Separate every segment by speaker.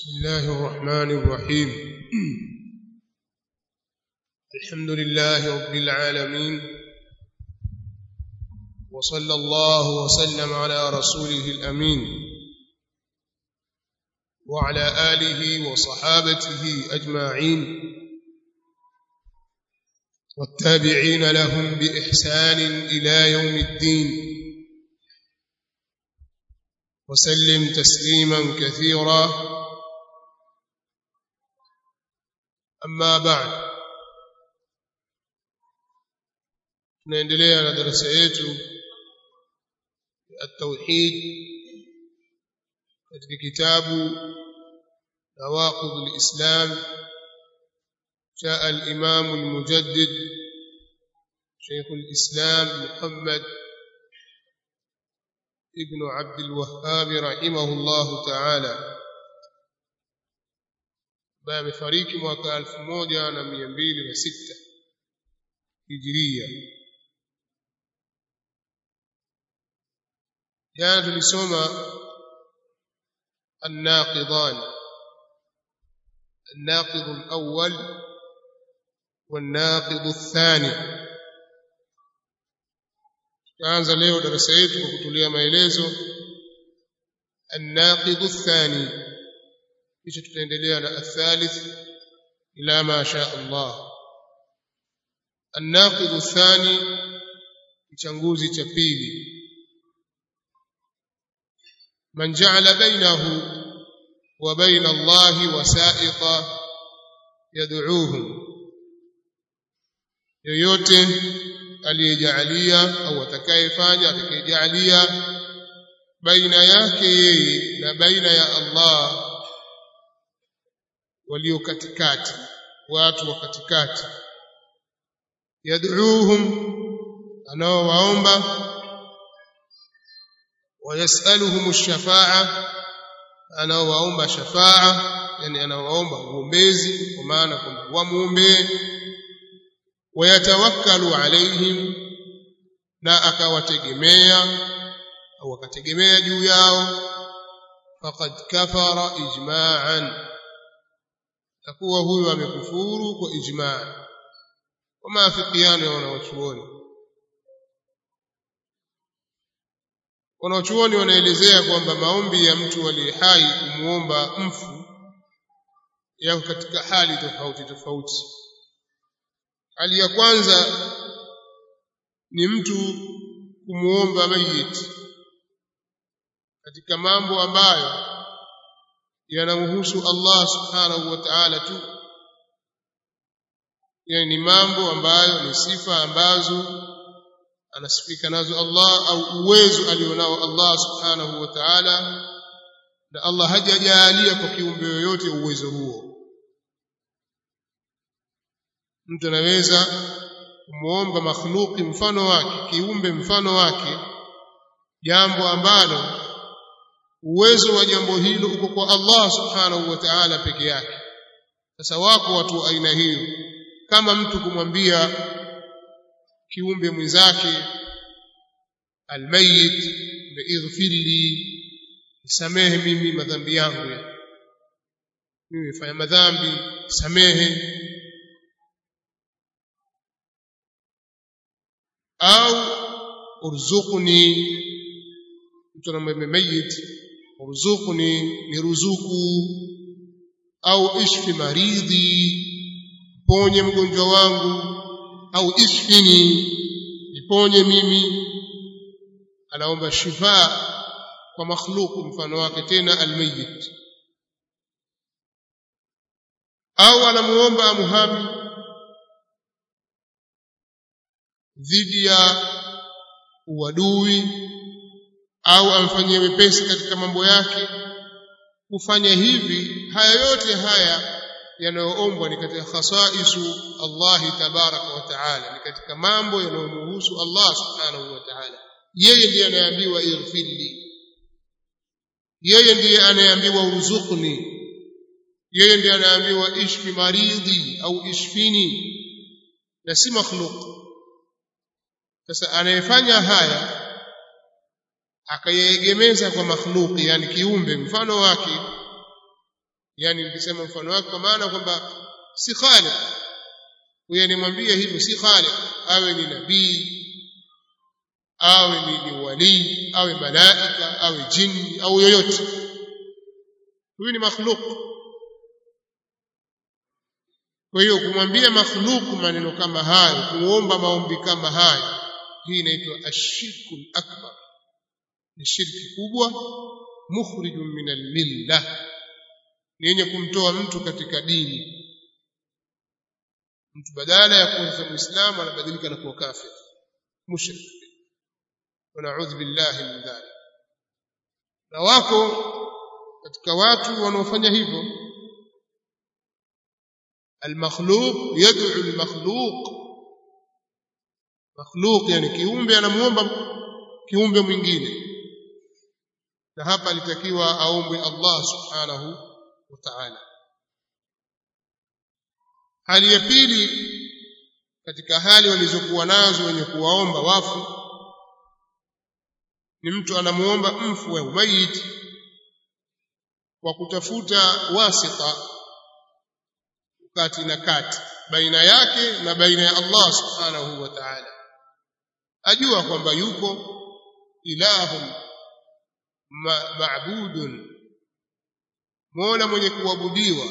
Speaker 1: بسم الله الرحمن الرحيم الحمد لله رب العالمين وصلى الله وسلم على رسوله الأمين وعلى آله وصحابته أجمعين والتابعين لهم بإحسان إلى يوم الدين وسلم تسليما كثيرا أما بعد tunaendelea na darasa yetu التوحيد katika kitabu نواقض الإسلام جاء الإمام المجدد شيخ الإسلام محمد ابن عبد الوهاب رحمه الله تعالى ambaye amefariki mwaka elfu moja na mia mbili na sita hijiria jana tulisoma الناقضان الناقض الأول والناقض الثاني tutaanza leo darasa yetu kwa kutulia maelezo الناقض الثاني kisha tutaendelea na الثالث ila ma sha Allah الناقض الثاني kichanguzi cha pili من جعل بينه وبين الله وسائط يدعوهم yoyote aliyejalia au atakayefanya atakayejalia baina yake yeye na baina ya Allah walio katikati watu wa katikati yad'uuhum anaowaomba wayasaluhum ash-shafa'a anaowaomba shafa'a yani anaowaomba uombezi kwa maana kwamba wamuombee wayatawakkalu alaihim na akawategemea au akategemea juu yao faqad kafara ijma'an takuwa huyu amekufuru kwa ijma' kwa maafikiano ya wanawachuoni wanawachuoni wanaelezea kwamba maombi ya mtu aliye hai kumuomba mfu yako katika hali tofauti tofauti hali ya kwanza ni mtu kumuomba mayiti katika mambo ambayo yanamhusu Allah subhanahu wa ta'ala tu yani ni mambo ambayo ni sifa ambazo anasifika nazo Allah au uwezo alionao Allah subhanahu wa ta'ala na Allah hajajalia kwa kiumbe yoyote uwezo huo mtu anaweza kumuomba makhluki mfano wake kiumbe mfano wake jambo ambalo uwezo wa jambo hilo uko kwa Allah subhanahu wa ta'ala peke yake sasa wako watu wa aina hiyo kama mtu kumwambia kiumbe mwenzake almayit biighfirli nisamehe mimi madhambi yangu mimi nimefanya madhambi samehe au urzuqni mtu anamwambia mayit urzuqni niruzuku au ishfi maridhi ponye mgonjwa wangu au ishfini niponye mimi anaomba shifa kwa makhluku mfano wake tena almayit au anamuomba amuhami dhidi ya uadui au amfanyie wepesi katika mambo yake kufanya hivi haya yote haya yanayoombwa ni katika khasaisu Allah tabaraka wa taala ni katika mambo yanayomhusu Allah subhanahu wa taala yeye ndiye anayeambiwa ighfirli yeye ndiye anayeambiwa urzuqni yeye ndiye anayeambiwa ishfi maridhi au ishfini na si makhluq sasa anayefanya haya akayeegemeza kwa makhluqi yani kiumbe mfano wake yani nikisema mfano wake kwa maana kwamba si khaliq huyo animwambia hivyo si khaliq awe ni nabii awe ni, ni wali awe malaika awe jini au yoyote huyu ni makhluk kwa hiyo kumwambia makhluk maneno kama hayo kuomba maombi kama hayo hii inaitwa ashirku akbar ni shirki kubwa mukhrijun min almilla ni yenye kumtoa mtu katika dini mtu badala ya kuwa muislamu anabadilika na kuwa kafir mushrik wanaudhu billahi min dhalik na wako katika watu wanaofanya hivyo المخلوق يدعو المخلوق مخلوق yani kiumbe anamuomba kiumbe mwingine na hapa alitakiwa aombe Allah subhanahu wa ta'ala hali ya pili katika hali walizokuwa nazo wenye kuwaomba wafu ni mtu anamuomba mfu au maiti kwa kutafuta wasita kati na kati baina yake na baina ya Allah subhanahu wa ta'ala ajua kwamba yuko ilahun ma'budun mola mwenye kuabudiwa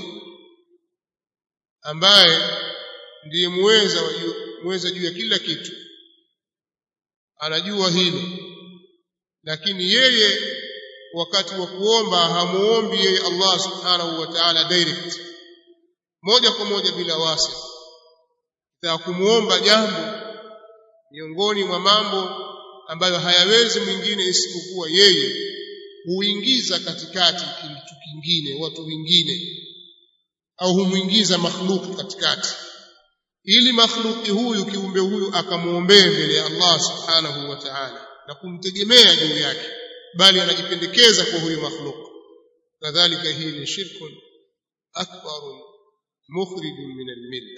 Speaker 1: ambaye ndiye muweza muweza juu ya kila kitu anajua hilo lakini yeye wakati wa kuomba hamuombi yeye Allah subhanahu wa ta'ala direct moja kwa moja bila wasi ta kumuomba jambo miongoni mwa mambo ambayo hayawezi mwingine isipokuwa yeye huingiza katikati kitu kingine watu wengine au humuingiza makhluq katikati ili makhluki huyu kiumbe huyu akamuombee mbele ya Allah subhanahu wa ta'ala na kumtegemea juu yake bali anajipendekeza kwa huyu makhluq kadhalika hii ni shirkun akbarun mukhrijun min almilla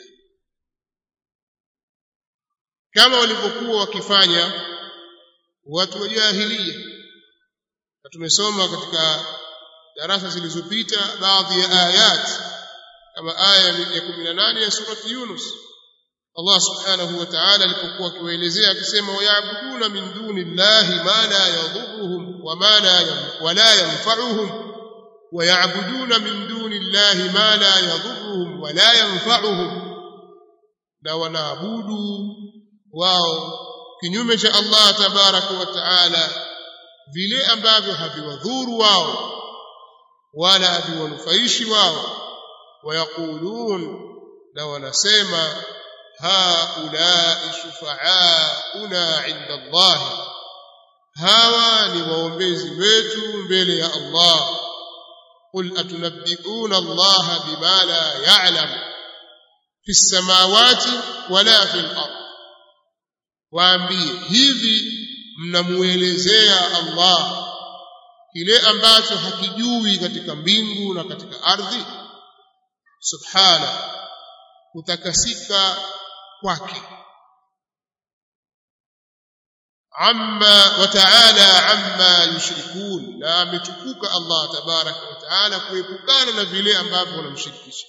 Speaker 1: kama walivyokuwa wakifanya watu wa jahiliya na tumesoma katika darasa zilizopita baadhi ya ayat kama aya ya 18 ya surati Yunus Allah subhanahu wa ta'ala alipokuwa akiwaelezea akisema wayabuduna min duni llahi ma la yadhurruhum wa ma la wa la yanfa'uhum ويعبدون من دون الله ما لا يضرهم ولا ينفعهم na wanaabudu wao kinyume cha Allah tabaraka wa taala vile ambavyo haviwadhuru wao wala haviwanufaishi wao wayaqulun na wanasema haulai shufaauna inda Allah hawa ni waombezi wetu mbele ya Allah قل أتنبئون الله بما لا يعلم في السماوات ولا في الأرض waambie hivi mnamuelezea Allah kile ambacho hakijui katika mbingu na katika ardhi subhana kutakasika kwake amma wa ta'ala amma yushrikun na ametukuka Allah tabaraka wa ta'ala kuepukana na vile ambavyo wanamshirikisha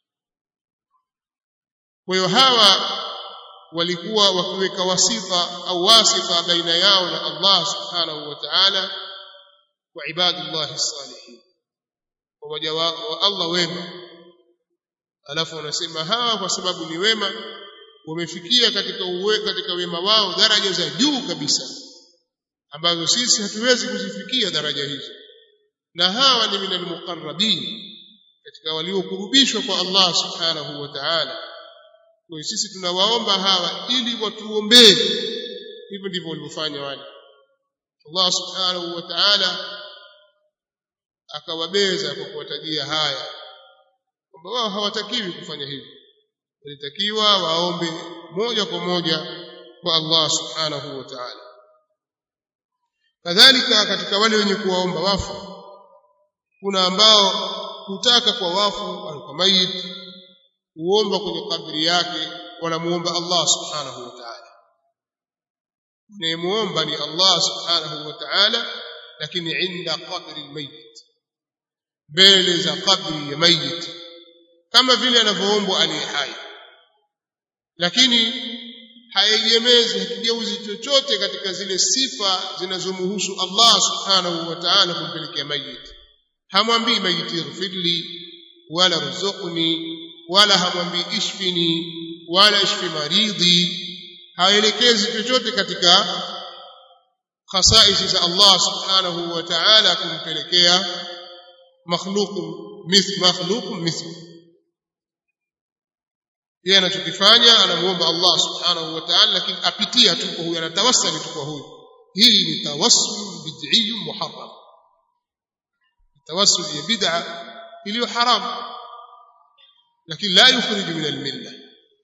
Speaker 1: kwa hiyo hawa walikuwa wakiweka wasifa au wasifa baina yao na Allah subhanahu wa ta'ala wa ibadullah salihin kwa waja wa Allah wema alafu wanasema hawa kwa sababu ni wema wamefikia katika uwe, katika wema wao daraja za juu kabisa ambazo sisi hatuwezi kuzifikia daraja hizo na hawa ni minal muqarrabin katika waliokurubishwa kwa Allah subhanahu wa ta'ala kwa sisi tunawaomba hawa ili watuombee hivyo ndivyo walivyofanya wale Allah subhanahu wa ta'ala akawabeza kwa kuwatajia haya kwamba wao hawatakiwi kufanya hivyo walitakiwa waombe moja kwa moja kwa Allah subhanahu wa ta'ala kadhalika katika wale wenye kuwaomba wafu kuna ambao hutaka kwa wafu au kwa mayit kuomba kwenye kabri yake wanamuomba Allah subhanahu wa ta'ala nemuomba ni Allah subhanahu wa ta'ala lakini inda qabri almayit mbele za kabri ya mayit kama vile anavyoombwa aliye hai lakini haiegemezi hakigeuzi chochote katika zile sifa zinazomhusu Allah subhanahu wa ta'ala kumpelekea mayit hamwambii mayit ighfirli wala ruzuqni wala hamwambii ishfini wala ishfi maridhi haelekezi chochote katika khasaisi za Allah subhanahu wa ta'ala kumpelekea makhluqun mithl makhluqun mithl yeye anachokifanya anamuomba Allah subhanahu wa ta'ala lakini apitia tu kwa huyu anatawassali tu kwa huyu hii ni tawassul bid'i muharram tawassul ya bid'a iliyo haram lakini la yukhrij min al-millah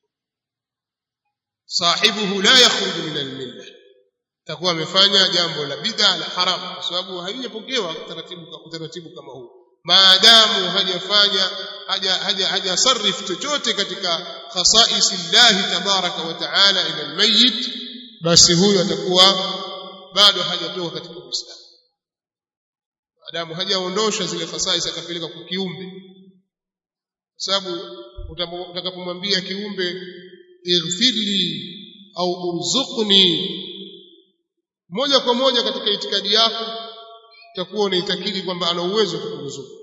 Speaker 1: sahibuhu la yakhruj min al-millah takuwa amefanya jambo la bid'a la haram kwa sababu haijapokewa taratibu utaratibu kama huu maadamu hajafanya haja haja hajasarif chochote katika khasaisi llahi tabaraka wa taala ila almayyit basi huyo atakuwa bado hajatoka katika uislamu maadamu hajaondosha zile khasaisi akapeleka kwa kiumbe kwa sababu utakapomwambia kiumbe ighfirli au urzuqni moja kwa moja katika itikadi yako utakuwa unaitakidi kwamba ana uwezo wa kukuruzuku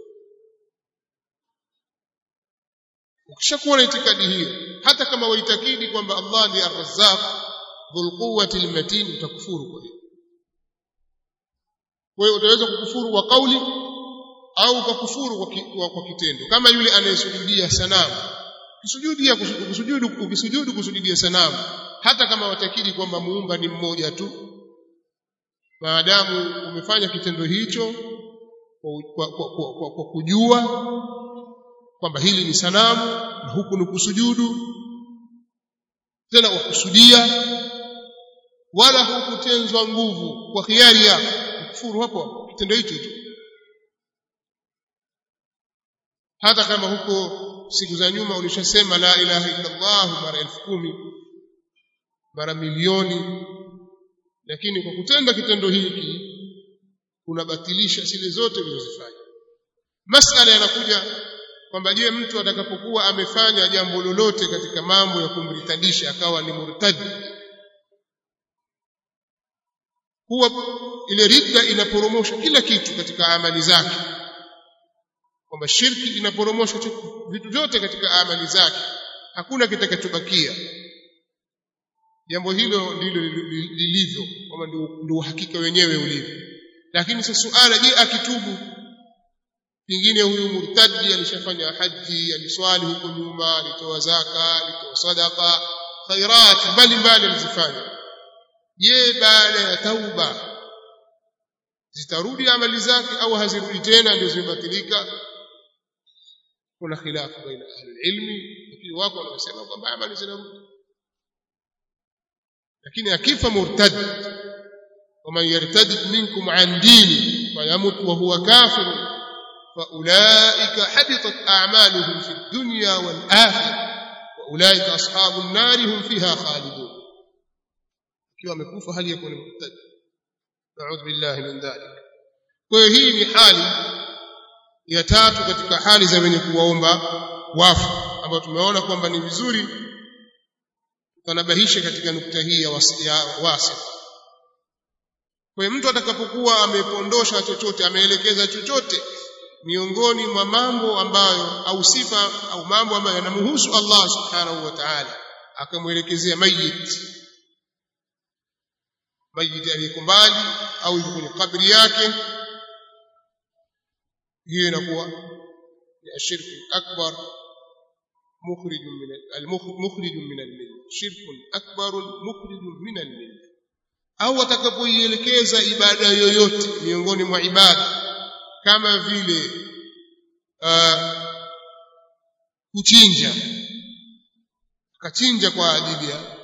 Speaker 1: ukishakuwa na itikadi hiyo hata kama waitakidi kwamba Allah ndiye ar-razzaq dhul quwwati al-matin utakufuru kwa hiyo kwa hiyo utaweza kukufuru kwa kauli au ukakufuru kwa, ki, kwa, kwa kitendo kama yule anayesujudia sanamu kusujudia kusujudu ukisujudu kusujudia sanamu hata kama watakidi kwamba muumba ni mmoja tu maadamu umefanya kitendo hicho kwa, kwa, kwa, kwa, kwa kujua kwamba hili ni sanamu na huku ni kusujudu tena wakusudia wala hukutenzwa nguvu kwa khiari yako kufuru hapo kitendo hicho tu hata kama huko siku za nyuma ulishasema la ilaha illa Allah mara elfu kumi mara milioni lakini kwa kutenda kitendo hiki unabatilisha zile zote ulizofanya masala yanakuja kwamba je mtu atakapokuwa amefanya jambo lolote katika mambo ya kumritadisha akawa ni murtad huwa ile ridda inaporomosha kila kitu katika amali zake kwamba shirki inaporomosha vitu vyote katika amali zake hakuna kitakachobakia jambo hilo ndilo lilivyo kwamba ndio uhakika wenyewe ulivyo lakini sasa suala je akitubu pengine huyu murtadi alishafanya haji aliswali huko nyuma alitoa zaka alitoa sadaka khairat mbalimbali alizifanya je baada ya tauba zitarudi amali zake au hazirudi tena ndio zimebatilika kuna khilafu baina ahli ilmi lakini wako wanaosema kwamba amali zinarudi lakini akifa murtad ومن يرتد منكم عن دينه فيمت وهو كافر فأولئك حبطت أعمالهم في الدنيا والآخرة وأولئك أصحاب النار هم فيها خالدون كيف amekufa hali ya kuwa murtad نعوذ بالله من ذلك kwa hii ni hali ya tatu katika hali za wenye kuwaomba wafu ambayo tumeona kwamba ni vizuri tanabahisha katika nukta hii ya wasi kwa mtu atakapokuwa amepondosha chochote ameelekeza chochote miongoni mwa mambo ambayo au sifa au mambo ambayo yanamhusu Allah subhanahu wa ta'ala akamwelekezea mayit mayit aliyeko mbali au yuko kwenye kabri yake hiyo inakuwa ni ashirku akbar مخرج من المخرج من المله شرك اكبر مخرج من المله au atakapoielekeza ibada yoyote miongoni mwa ibada kama vile uh, kuchinja akachinja kwa ajili ya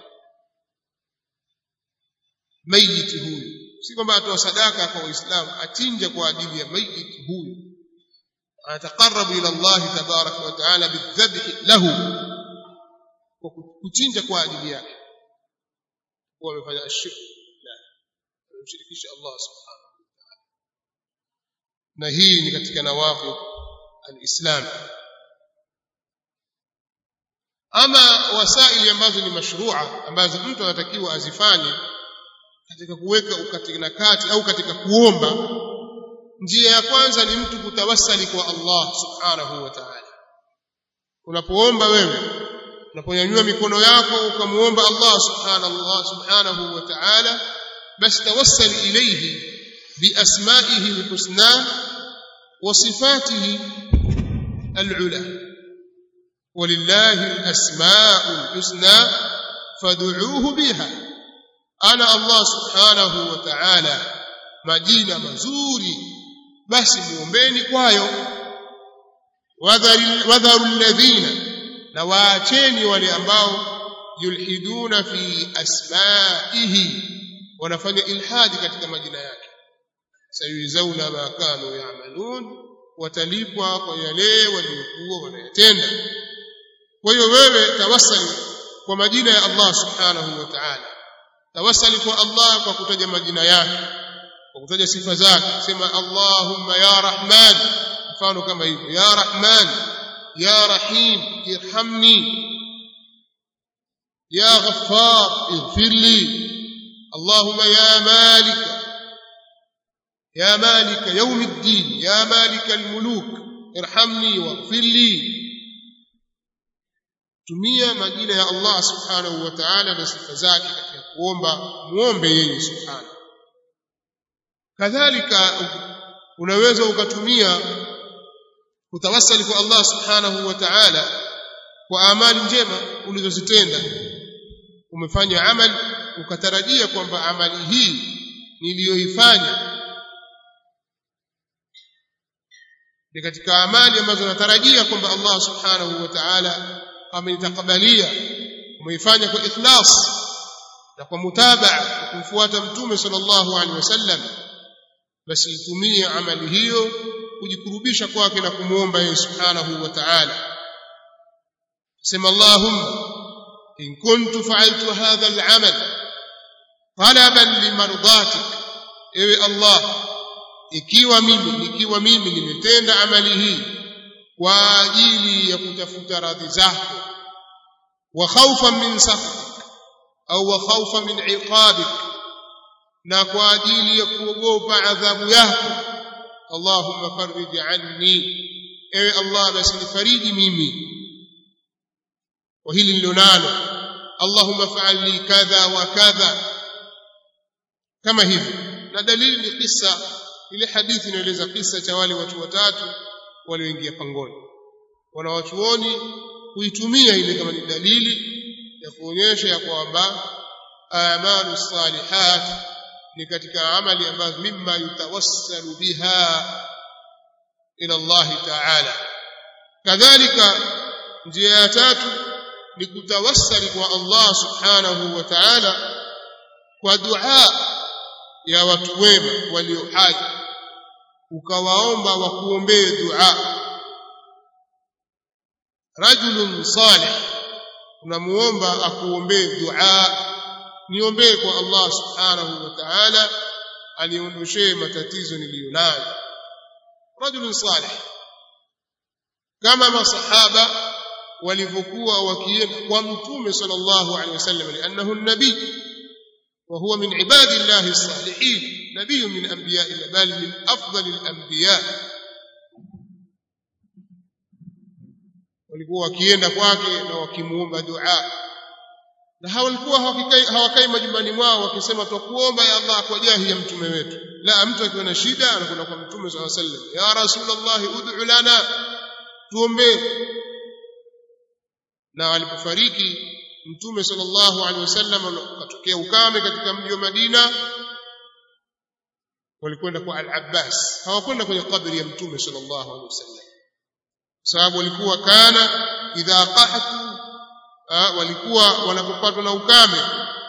Speaker 1: mayiti huyu si kwamba atoa sadaka kwa waislamu achinja kwa ajili ya mayiti huyu ataqarrabu ila Allah tabaraka wa taala bidhabhi lahu kwa kuchinja kwa ajili yake huwa amefanya ashirki la amemshirikisha Allah subhanahu wa ta'ala na hii ni katika nawafi alislam ama wasaili ambazo ni mashrua ambazo mtu anatakiwa azifanye katika kuweka ukatina kati au katika kuomba njia ya kwanza ni mtu kutawassali kwa Allah subhanahu wa ta'ala unapoomba wewe unaponyanyua mikono yako ukamuomba Allah subhanahu subhanahu wa ta'ala basi tawassal ilayhi biasma'ihi alhusna wa sifatihi al'ula ولله الأسماء الحسنى فادعوه بها أنا الله سبحانه وتعالى majina mazuri basi muombeni kwayo wadharu alladhina na waacheni wale ambao yulhiduna fi asma'ihi wanafanya ilhadi katika majina yake sayuzauna ma kanu ya'malun watalipwa kwa yale waliokuwa wanayatenda kwa hiyo wewe tawassali kwa majina ya Allah subhanahu wa ta'ala tawassali kwa Allah kwa kutaja majina yake kwa kutaja sifa zake sema Allahumma ya Rahman mfano kama hivyo ya Rahman ya Rahim irhamni ya Ghaffar ighfir li Allahumma ya Malik ya Malik يوم الدين يا مالك الملوك ارحمني واغفر لي tumia majina ya Allah subhanahu wa ta'ala na sifa zake katika kuomba muombe yeye subhanahu kadhalika unaweza ukatumia kutawassali kwa Allah subhanahu wa ta'ala kwa amali njema ulizozitenda umefanya amali ukatarajia kwamba amali hii niliyoifanya ni katika amali ambazo natarajia kwamba Allah subhanahu wa ta'ala amenitakabalia umeifanya kwa ikhlas na kwa mutabaa kumfuata mtume sallallahu alaihi wasallam basi itumie amali hiyo kujikurubisha kwake na kumuomba yeye subhanahu wa ta'ala sema allahumma in kuntu fa'altu hadha al'amal talaban limardatik ewe allah ikiwa mimi nikiwa mimi nimetenda amali hii kwa ajili ya kutafuta radhi zako wa khawfan min sakhatik au wa khawfan min iqabik na kwa ajili ya kuogopa adhabu yako Allahumma farij anni ewe Allah basi nifariji mimi kwa hili nilionalo Allahumma fa'al li kadha wa kadha kama hivi na dalili ni kisa ile hadithi inaeleza kisa cha wale watu watatu walioingia pangoni wanawachuoni kuitumia ile kama ni dalili ya kuonyesha ya kwamba amalu salihat ni katika amali ambazo mimma yutawassalu biha ila Allah ta'ala kadhalika njia ya tatu ni kutawassali kwa Allah subhanahu wa ta'ala kwa dua ya watu wema walio hai ukawaomba wakuombee dua rajulun salih unamuomba akuombee dua niombee kwa Allah subhanahu wa ta'ala aliondoshee matatizo niliyonayo rajulun salih kama masahaba walivyokuwa wakienda kwa mtume sallallahu alaihi wasallam lianahu nabii وهو من عباد الله الصالحين نبي من أنبياء الله بل من أفضل الأنبياء walikuwa wakienda kwake na wakimuomba dua na hawalikuwa hawakai majumbani mwao wakisema twakuomba ya Allah kwa jahi ya mtume wetu la mtu akiwa na shida anakwenda kwa mtume swalla sallam ya rasulullah ud'u lana tuombee na alipofariki mtume sallallahu alaihi wasallam akatokea ukame katika mji wa Madina walikwenda kwa al-Abbas hawakwenda kwenye kabri ya mtume sallallahu alaihi wasallam sababu walikuwa kana idha qahatu walikuwa wanapopatwa na ukame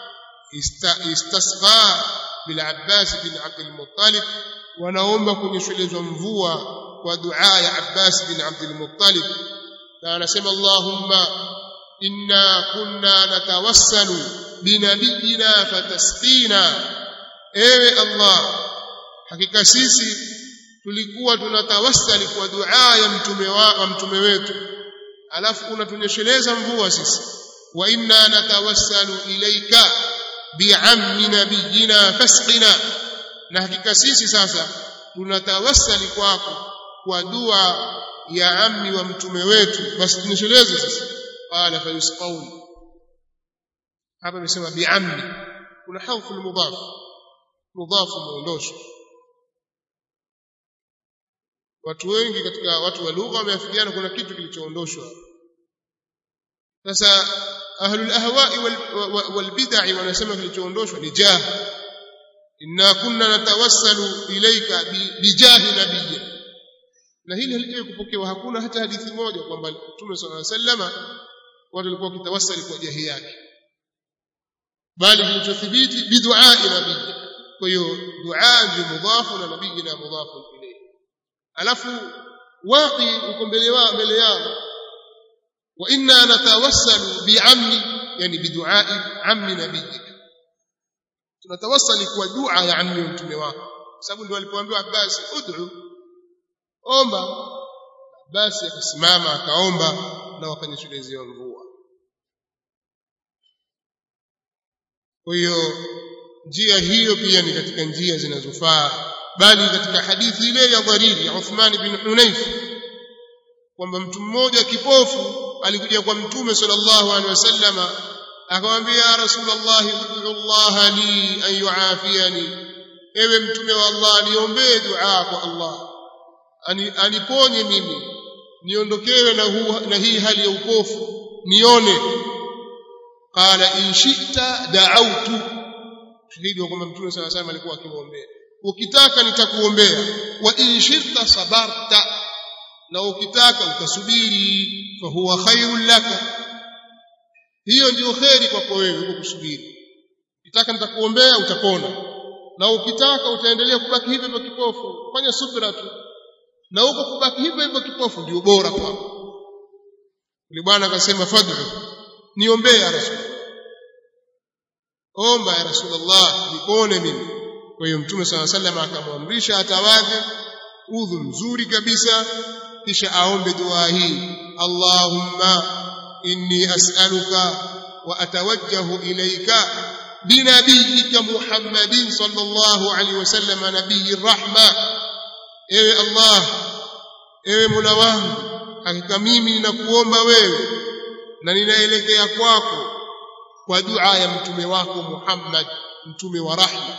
Speaker 1: istasqa bil Abbas bin Abdul Muttalib wanaomba kunyeshelezwa mvua kwa dua ya Abbas bin Abdul Muttalib na anasema Allahumma inna kunna natawassalu binabiyina fatasqina ewe Allah hakika sisi tulikuwa tunatawassali kwa dua ya mtume wa, wa mtume wetu alafu unatunyesheleza mvua sisi wa inna natawassalu ilayka bi'ammi nabiyina fasqina na hakika sisi sasa tunatawassali kwako kwa dua ya ammi wa mtume wetu basi tunyesheleze sisi qala fayusqauni hapa amesema bi'ammi kuna harfu mudhaf mudhaf muondosho watu wengi katika watu wa lugha wameafikiana kuna kitu kilichoondoshwa sasa ahlul ahwa'i wal bid'ah wanasema kilichoondoshwa ni jah inna kunna natawassalu ilayka bijahi nabiyya na hili halijawahi kupokewa hakuna hata hadithi moja kwamba Mtume صلى الله عليه وسلم watu walikuwa wakitawassali kwa jahi yake bali kilichothibiti bidu'a nabii kwa hiyo dua ndio mudhafu na nabii na mudhafu ilayhi alafu waqi uko mbele wao mbele yao wa inna natawassalu bi'ammi yani bidu'a'i ammi nabiyika tunatawassali kwa dua ya ammi mtume wako sababu ndio alipoambiwa Abbas ud'u omba basi akasimama akaomba na wakanyeshelezea mvua kwa hiyo njia hiyo pia ni katika njia zinazofaa bali katika hadithi ile ya dhariri ya Uthman bin Hunayf kwamba mtu mmoja kipofu alikuja kwa mtume sallallahu alaihi wasallama akamwambia ya rasulullah ud'u Allah li an yuafiyani ewe mtume wa Allah niombee dua kwa Allah Ani, aniponye mimi niondokewe na, hu, na hii hali ya upofu nione qala in shi'ta da'awtu shahidi wa kwamba mtume sallallahu alaihi alikuwa akimwombea ukitaka nitakuombea wa in shi'ta sabarta na ukitaka utasubiri fa huwa khairul laka hiyo ndio kheri kwako wewe uko kusubiri ukitaka nitakuombea utapona na ukitaka utaendelea kubaki hivyo hivyo kipofu fanya subra tu na huko kubaki hivyo hivyo kipofu ndio bora kwako yule bwana akasema fadhu niombee ya rasul omba ya rasulullah nipone mimi kwa hiyo mtume sala sallam akamwamrisha atawadhe udhu mzuri kabisa kisha aombe dua hii allahumma inni as'aluka wa atawajjahu ilayka binabiyika muhammadin sallallahu alaihi wasallam nabiyir rahma ewe allah ewe mola wangu hakika mimi ninakuomba wewe na ninaelekea kwako kwa dua ya mtume wako Muhammad mtume wa rahma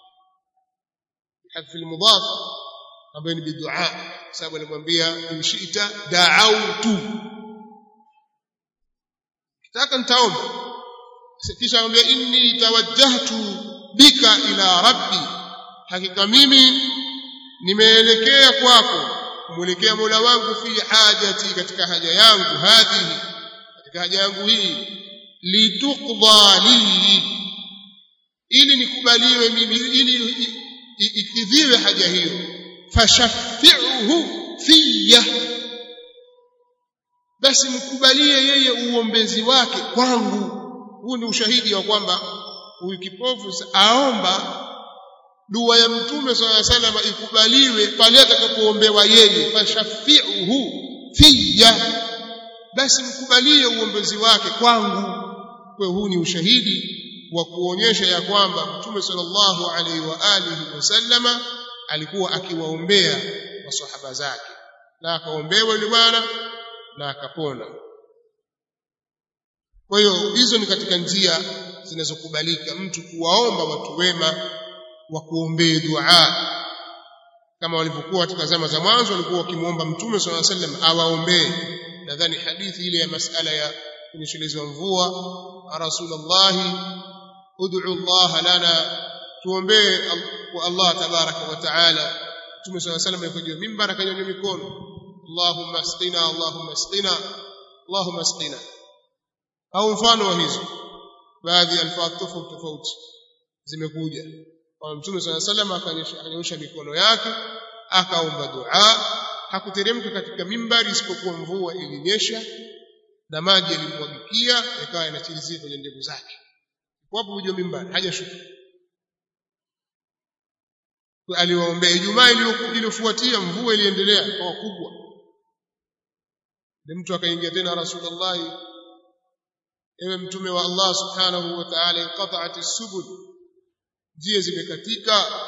Speaker 1: hadfi almudaf ambayo ni bidua sababu alimwambia inshita da'autu kitaka nitaomba kisha akamwambia inni tawajjahtu bika ila rabbi hakika mimi nimeelekea kwako kumwelekea Mola wangu fi hajati katika haja yangu hadhihi katika haja yangu hii lituqda li ili nikubaliwe mimi ili ikidhiwe haja hiyo fashaffi'uhu fiyya basi mkubalie yeye uombezi wake kwangu huu ni ushahidi wa kwamba huyu kipofu aomba dua ya mtume swalla sallam ikubaliwe pale atakapoombewa yeye fashaffi'uhu fiyya basi mkubalie uombezi wake kwangu kwa huu ni ushahidi wa kuonyesha ya kwamba mtume sallallahu alaihi wa alihi wasallama alikuwa akiwaombea maswahaba zake na akaombewa yule bwana na akapona kwa hiyo hizo ni katika njia zinazokubalika mtu kuwaomba watu wema wa kuombea dua kama walivyokuwa katika zama za mwanzo walikuwa wakimuomba mtume swalla sallam awaombee nadhani hadithi ile ya masala ya kunyeshelezwa mvua rasulullahi ud'u Allah lana tuombee kwa Allah tabaraka wa taala mtume swalla sallam alikuwa juu mimbar akanyanyua mikono Allahumma asqina Allahumma asqina Allahumma asqina au mfano wa hizo baadhi ya alfadh tofauti tofauti zimekuja kwa mtume swalla sallam akanyosha mikono yake akaomba dua hakuteremka katika mimbari isipokuwa mvua ilinyesha na maji yalimwagikia yakawa yanachirizika kwenye ndevu zake wapo juu mimbari hajashuka aliwaombea Ijumaa iliyofuatia mvua iliendelea kwa kubwa mtu akaingia tena Rasulullah ewe mtume wa Allah subhanahu wa ta'ala inqata'at as-subul njia zimekatika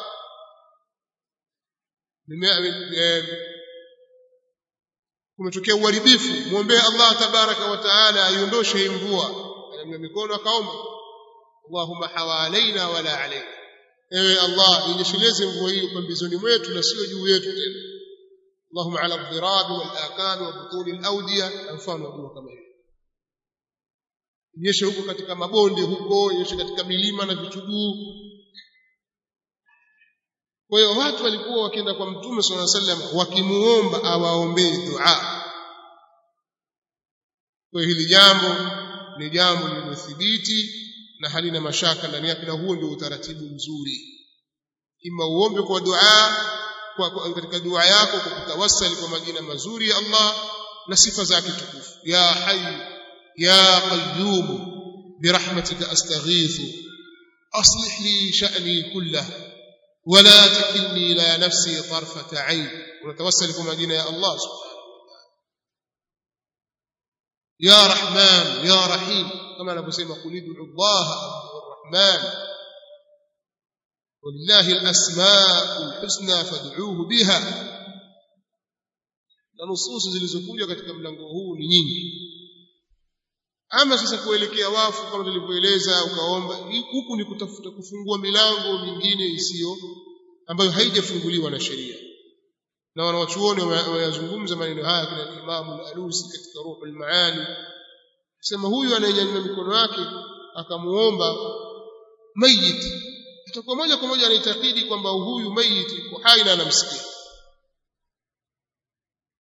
Speaker 1: kumetokea uharibifu muombee Allah tabaraka wa taala aiondoshe hii mvua anamia mikono akaomba Allahumma hawalaina wala alaina ewe Allah inyesheleze mvua hii pambizoni mwetu na sio juu yetu tena Allahumma ala dhirabi wal akami wa butuni al-awdiya mfano wa dua kama hiyo inyeshe huko katika mabonde huko inyeshe katika milima na vichuguu kwa hiyo watu walikuwa wakienda kwa mtume swalla sallam wakimuomba awaombee dua kwa hili jambo ni jambo lililothibiti na halina mashaka ndani yake na huo ndio utaratibu mzuri ima uombe kwa dua kwa, kwa katika dua yako kwa kutawassali kwa majina mazuri ya Allah na sifa zake tukufu ya hayy ya qayyum birahmatika astaghithu aslih li sha'ni kullahu ولا تكلني الى نفسي طرفه عين ونتوسل كما جينا يا الله سبحانه يا رحمن يا رحيم كما نقول قل ادعوا الله او الرحمن ولله الاسماء الحسنى فادعوه بها na nususu zilizokuja katika mlango huu ni nyingi ama sasa kuelekea wafu kama tulivyoeleza ukaomba huku ni kutafuta kufungua milango mingine isiyo ambayo haijafunguliwa na sheria na wanawachuoni wanazungumza maneno haya kina Imam al-Alusi katika Ruhul Maani sema huyu anayenyanyua mikono yake akamuomba mayit atakuwa moja kwa moja anaitakidi kwamba huyu mayit yuko hai na anamsikia